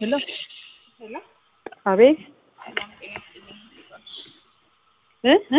ሄሎ ሄሎ አቤት እ እ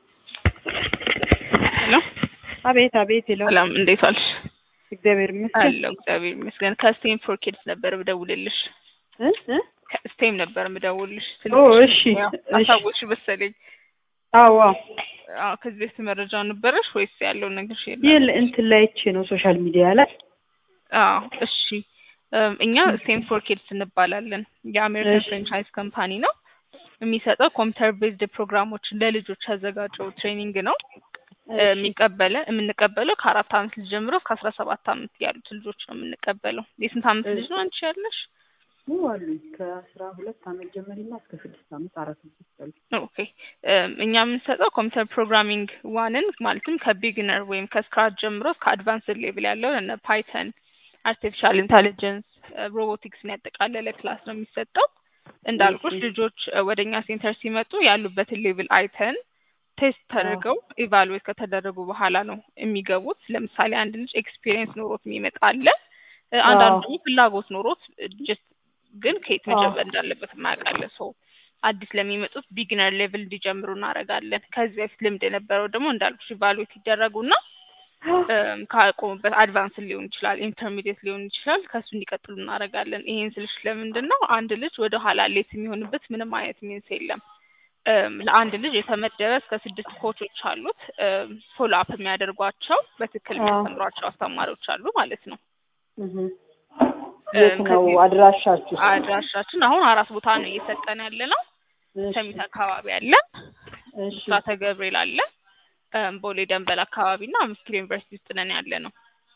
ሄሎ አቤት አቤት ሄሎ ሰላም፣ እንዴት ዋልሽ? እግዚአብሔር ይመስገን አለሁ እግዚአብሔር ይመስገን። ከስቴም ፎር ኪድስ ነበር ምደውልልሽ። እ እ ከስቴም ነበር ምደውልልሽ። ኦ እሺ ያው እሺ አሳወቅሽ መሰለኝ። አዎ አዎ አዎ ከዚህ በፊት መረጃው ነበረሽ ወይስ ያለውን ነገር ሼር ይህ እንትን ላይ አይቼ ነው ሶሻል ሚዲያ ላይ አዎ እሺ። እም፣ እኛ ስቴም ፎር ኪድስ እንባላለን። የአሜሪካን እሺ። ፍራንቻይዝ ካምፓኒ ነው። የሚሰጠው ኮምፒውተር ቤዝድ ፕሮግራሞችን ለልጆች ያዘጋጀው ትሬኒንግ ነው። የሚቀበለ የምንቀበለው ከአራት አመት ልጅ ጀምሮ እስከ አስራ ሰባት አመት ያሉት ልጆች ነው የምንቀበለው። የስንት አመት ልጅ ነው አንቺ ያለሽ? አሉኝ ከአስራ ሁለት አመት ጀመሪና እስከ ስድስት አመት አራት ልጆች አሉ። ኦኬ እም፣ እኛ የምንሰጠው ኮምፒውተር ፕሮግራሚንግ ዋንን ማለትም ከቢግነር ወይም ከስክራች ጀምሮ እስከ አድቫንስድ ሌቭል ያለው እነ ፓይተን፣ አርቲፊሻል ኢንተሊጀንስ፣ ሮቦቲክስን ያጠቃለለ ክላስ ነው የሚሰጠው። እንዳልኩሽ እሺ። ልጆች እ፣ ወደ እኛ ሴንተር ሲመጡ ያሉበትን ሌቭል አይተን ቴስት ተደርገው ኢቫሉዌት ከተደረጉ በኋላ ነው የሚገቡት። ለምሳሌ አንድ ልጅ ኤክስፒሪየንስ ኖሮት የሚመጣ አለ። እ፣ አንዳንዱ አዎ። ደግሞ ፍላጎት ኖሮት ጀስት ግን ከየት አዎ። መጀመር እንዳለበት የማያውቃለ ሰው አዲስ ለሚመጡት ቢግነር ሌቭል እንዲጀምሩ እናደርጋለን። ከዚህ በፊት ልምድ የነበረው ደግሞ እንዳልኩሽ ኢቫሉዌት ይደረጉና እም፣ ካቆሙበት አድቫንስ ሊሆን ይችላል፣ ኢንተርሚዲየት ሊሆን ይችላል። ከሱ እንዲቀጥሉ እናደርጋለን። ይሄን ስልሽ ለምንድን ነው አንድ ልጅ ወደ ኋላ ሌት የሚሆንበት ምንም አይነት ሚንስ የለም። እም፣ ለአንድ ልጅ የተመደበ እስከ ስድስት ኮቾች አሉት። ፎሎ አፕ የሚያደርጓቸው በትክክል አዎ። የሚያስተምሯቸው አስተማሪዎች አሉ ማለት ነው። እህ የት ነው ከዚህ- አድራሻችሁ? አድራሻችን አሁን አራት ቦታ ነው እየሰጠን ያለ ነው። እሺ፣ ሰሚት አካባቢ አለ፣ እሺ ብስራተ ገብርኤል አለ፣ እም፣ ቦሌ ደንበል አካባቢ እና አምስት ኪሎ ዩኒቨርሲቲ ውስጥ ነን ያለ ነው።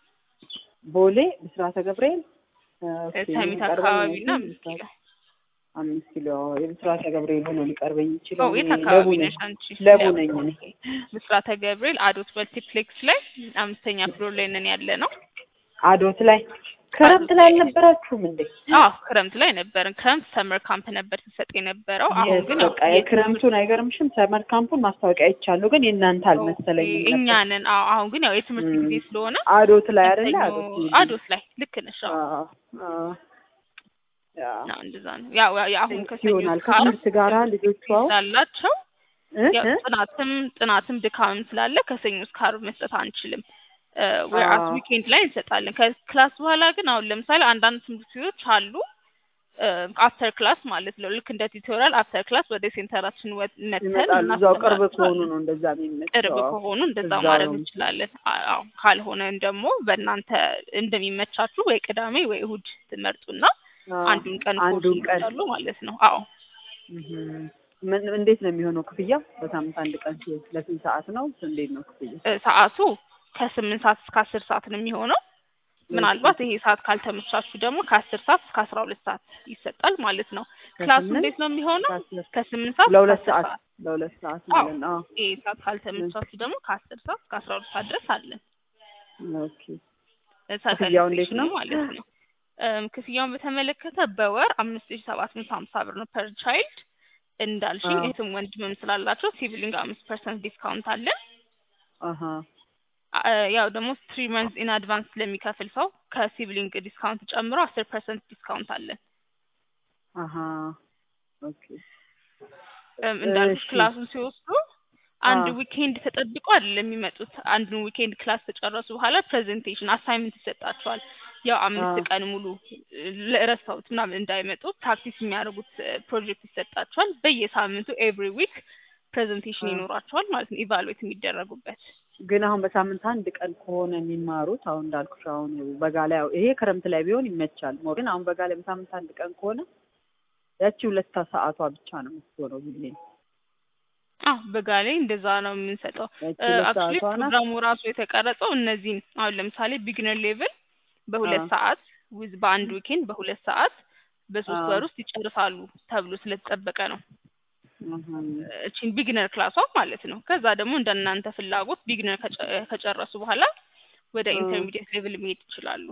ቦሌ ብስራተ ገብርኤል እ፣ ኦኬ፣ ሰሚት የሚቀርበኝ አካባቢ እና ነው አምስት ኪሎ አምስት ኪሎ የብስራተ ገብርኤል ሆኖ ሊቀርበኝ ኦ ይችላል። የት እኔ አካባቢ ለቡ ነኝ ነሽ አንቺ? ለቡ ያው፣ ነኝ እኔ። ብስራተ ገብርኤል አዶት መልቲፕሌክስ ላይ አምስተኛ ፍሎር ላይ ነን ያለ ነው። አዶት ላይ ክረምት ላይ አልነበራችሁም እንዴ? አዎ ክረምት ላይ ነበርን። ክረምት ሰመር ካምፕ ነበር ሲሰጥ የነበረው። አሁን የስ ግን ያው በቃ የክረምቱን አይገርምሽም? ሰመር ካምፑን ማስታወቂያ አይቻለሁ፣ ግን የእናንተ አልመሰለኝም እኛ ነበር። ነን። አዎ አሁን ግን ያው የትምህርት ም። ጊዜ ስለሆነ አዶት ላይ አይደለ? ሰኞ- አዶት ይሄ አዶት ላይ ልክ ነሽ። አዎ አዎ፣ አዎ። ያ ነው እንደዛ ነው። ያው ያው አሁን ከሰኞ ይሆናል እስከ ዓርብ ከትምህርት ጋራ ልጆቿ ስላላቸው እ ያው እ ጥናትም ጥናትም ድካምም ስላለ ከሰኞ እስከ ዓርብ መስጠት አንችልም። ወይአስ አዎ። ዊኬንድ ላይ እንሰጣለን። ከክላስ በኋላ ግን አሁን ለምሳሌ አንዳንድ ትምህርት ቤቶች አሉ አፍተር ክላስ ማለት ነው። ልክ እንደ ቱቶሪያል አፍተር ክላስ ወደ ሴንተራችን ወ- መተን ይመጣሉ። እዛው ቅርብ ከሆኑ እናስተምራቸዋለን። ነው እንደዛ የሚመቸው። ቅርብ አዎ። ከሆኑ እንደዛ እዛው ማድረግ ነው። እንችላለን። አዎ ካልሆነ ደግሞ በእናንተ እንደሚመቻችሁ ወይ ቅዳሜ ወይ እሁድ ትመርጡና አዎ። አንዱን ቀን አንዱን ኮርስ ቀን ይወስዳሉ ማለት ነው። አዎ እህም። ምን እንዴት ነው የሚሆነው ክፍያ? በሳምንት አንድ ቀን ሲሆን ለስንት ሰዓት ነው? እንዴት ነው ክፍያ? እ፣ ሰዓቱ ከስምንት ሰዓት እስከ አስር ሰዓት ነው የሚሆነው። ምናልባት ይሄ ሰዓት ካልተመቻችሁ ደግሞ ከአስር ሰዓት እስከ አስራ ሁለት ሰዓት ይሰጣል ማለት ነው። ክላሱ ከስምንት እንዴት ነው የሚሆነው? ከአስር ከስምንት ሰዓት እስከ ለሁለት አስር ሰዓት ሰዓት። ለሁለት ሰዓት አዎ ማለት ነው። ይሄ ሰዓት ካልተመቻችሁ ደግሞ ከአስር ሰዓት እስከ አስራ ሁለት ሰዓት ድረስ አለን። አዎ። ኦኬ። እ፣ ክፍያው እንዴት ሰከንድ ነው? ሴሽኑ ማለት ነው። እም፣ ክፍያውን በተመለከተ በወር አምስት ሺ ሰባት መቶ ሀምሳ ብር ነው ፐር ቻይልድ። እንዳልሽኝ አዎ። እህትም ወንድምም ስላላቸው ሲቪሊንግ አምስት ፐርሰንት ዲስካውንት አለን። አሀ አ- ያው ደግሞ ትሪ መንዝ ኢን አድቫንስ ለሚከፍል ሰው ከሲብሊንግ ዲስካውንት ጨምሮ አስር ፐርሰንት ዲስካውንት አለን። አሀ ኦኬ። እም፣ እንዳልኩሽ እሺ። ክላሱን ሲወስዱ አንድ አዎ። ዊኬንድ ተጠብቆ አይደለም የሚመጡት። አንዱን ዊኬንድ ክላስ ከጨረሱ በኋላ ፕሬዘንቴሽን አሳይመንት ይሰጣቸዋል። ያው አምስት አዎ። ቀን ሙሉ ለረሳሁት ምናምን እንዳይመጡ ፕራክቲስ የሚያደርጉት ፕሮጀክት ይሰጣቸዋል። በየሳምንቱ ኤቭሪ ዊክ ፕሬዘንቴሽን አዎ። ይኖራቸዋል ማለት ነው ኢቫሉዌት የሚደረጉበት። ግን አሁን በሳምንት አንድ ቀን ከሆነ የሚማሩት አሁን እንዳልኩሽ አሁን በጋ ላይ ይሄ ክረምት ላይ ቢሆን ይመቻል። ሞ ግን አሁን በጋ ላይ በሳምንት አንድ ቀን ከሆነ ያቺ ሁለት ሰዓቷ ብቻ ነው የምትሆነው ሁሌ። አዎ በጋ ላይ እንደዛ ነው የምንሰጠው። ያቺ ሁለት አክቹሊ ሰዓቷ ናት። ፕሮግራሙ ራሱ የተቀረጸው እነዚህን አሁን ለምሳሌ ቢግነር ሌቭል በሁለት አዎ። ሰዓት ዊዝ በአንድ ዊኬንድ በሁለት ሰዓት በሶስት አዎ። ወር ውስጥ ይጨርሳሉ ተብሎ ስለተጠበቀ ነው እህም። እቺን ቢግነር ክላሷ ማለት ነው። ከዛ ደግሞ እንደ እናንተ ፍላጎት ቢግነር ከጨረሱ በኋላ ወደ አዎ። ኢንተርሚዲየት ሌቭል መሄድ ይችላሉ።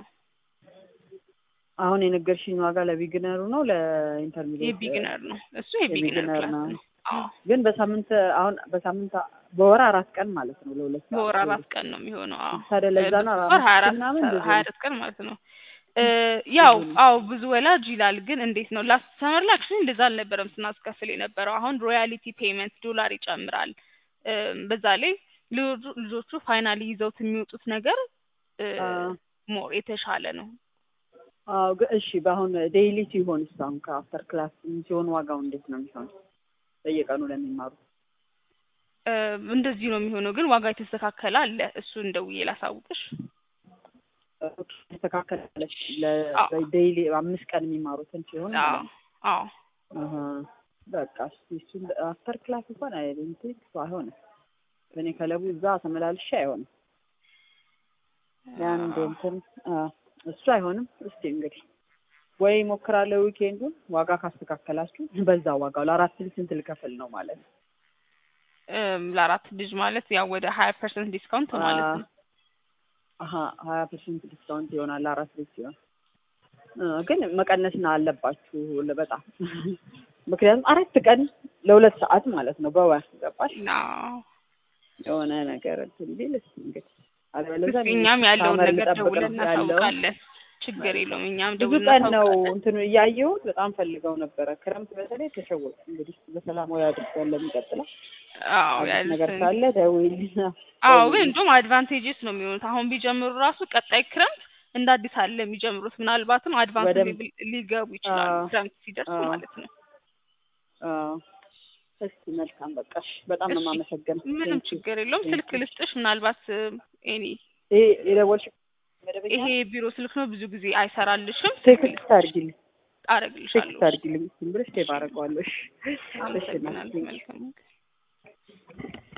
አሁን የነገርሽኝ ዋጋ ለቢግነሩ ነው ለኢንተርሚዲየት? የቢግነር ነው እሱ የቢግነር የቢግነር ክላስ ነው። ነው። አዎ ግን በሳምንት አሁን በሳምንት በወር አራት ቀን ማለት ነው ለሁለት ሰዓት በወር አራት ቀን ነው የሚሆነው። አዎ ታዲያ ለዛ ነው በወር አራት ሀያ አራት ምናምን እንደዚህ ሀያ ነው። አራት ቀን ማለት ነው። እ ያው ብዙ ነው። አዎ ብዙ ወላጅ ይላል። ግን እንዴት ነው ላስት ሰመር ላይ አክቹዋሊ እንደዛ አልነበረም ስናስከፍል የነበረው። አሁን ሮያሊቲ ፔመንት ዶላር ይጨምራል። እ በዛ ላይ ልጆቹ ልጆቹ ፋይናሊ ይዘውት የሚወጡት ነገር እ አ ሞር የተሻለ ነው። አዎ ግን እሺ በአሁን ዴይሊ ሲሆን አሁን ከአፍተር ክላስ ሲሆን ዋጋው እንዴት ነው የሚሆነው? በየቀኑ ለሚማሩ እ እንደዚህ ነው የሚሆነው። ግን ዋጋ የተስተካከለ አለ። እሱን ደውዬ ላሳውቅሽ። ተስተካከላለች አዎ ለዴይሊ አምስት ቀን የሚማሩትን ሲሆን አዎ ማለት ነው። አዎ አሀ በቃ እስኪ እሱን አፍተር ክላስ እንኳን አይደንቲክ አይሆንም። እኔ ከለቡ እዛ ተመላልሼ አይሆንም። የአንድ አዎ እንትን አ እሱ አይሆንም። እስቲ እንግዲህ ወይ ሞክራለሁ ዊኬንዱን ዋጋ ካስተካከላችሁ በዛ ዋጋው ለአራት ልጅ ስንት ልከፍል ነው ማለት ነው? እም ለአራት ልጅ ማለት ያው ወደ ሀያ ፐርሰንት ዲስካውንት ማለት ነው። አሀ ሀያ ፐርሰንት ዲስካውንት ይሆናል ለአራት ልጅ ሲሆን እ ግን መቀነስና አለባችሁ ለ- በጣም ምክንያቱም አራት ቀን ለሁለት ሰዓት ማለት ነው በወር ገባሽ? አዎ የሆነ ነገር እንትን ቢል እስኪ እንግዲህ አለበለዚያ እስኪ እኛም ያለውን ሳመር ነገር ልጠብቅ ደውለን ነው ያለው። እናሳውቃለን። ችግር የለውም። እኛም ብዙ ደውለን ቀን ነው እናሳውቃለን። እንትኑ እያየሁት በጣም ፈልገው ነበረ። ክረምት በተለይ ተሸወቁ። እንግዲህ በሰላም ወይ አድርገን ለሚቀጥለው አዎ አዲስ ነገር ያሉትን ካለ ደውይልኝ። አዎ ግን ደውይልኝ። እንደውም አድቫንቴጅስ ነው የሚሆኑት። አሁን ቢጀምሩ ራሱ ቀጣይ ክረምት እንደ አዲስ አለ የሚጀምሩት። ምናልባትም አድቫንስ በደንብ ሌቭል ሊገቡ ይችላሉ አዎ ክረምት ሲደርሱ አዎ ማለት ነው። አዎ። እስኪ መልካም በቃ እሺ። በጣም ነው እሺ የማመሰግነው። ምንም ቴንኪው ችግር የለውም። ስልክ ቴንኪው። ልስጥሽ ምናልባት ኤኒ ይሄ የደወልሽ መደበኛ ይሄ ነው? ቢሮ ስልክ ነው ብዙ ጊዜ አይሰራልሽም። ስልክ ቴክስት ልስጥሽ አድርጊልኝ፣ አረግልሻለሁ። ቴክስት አድርጊልኝ። ዝም ብለሽ ቴፕ አደርገዋለሁ። እሺ እሺ እናቴ አመሰግናለሁ። ቴንኪው። መልካም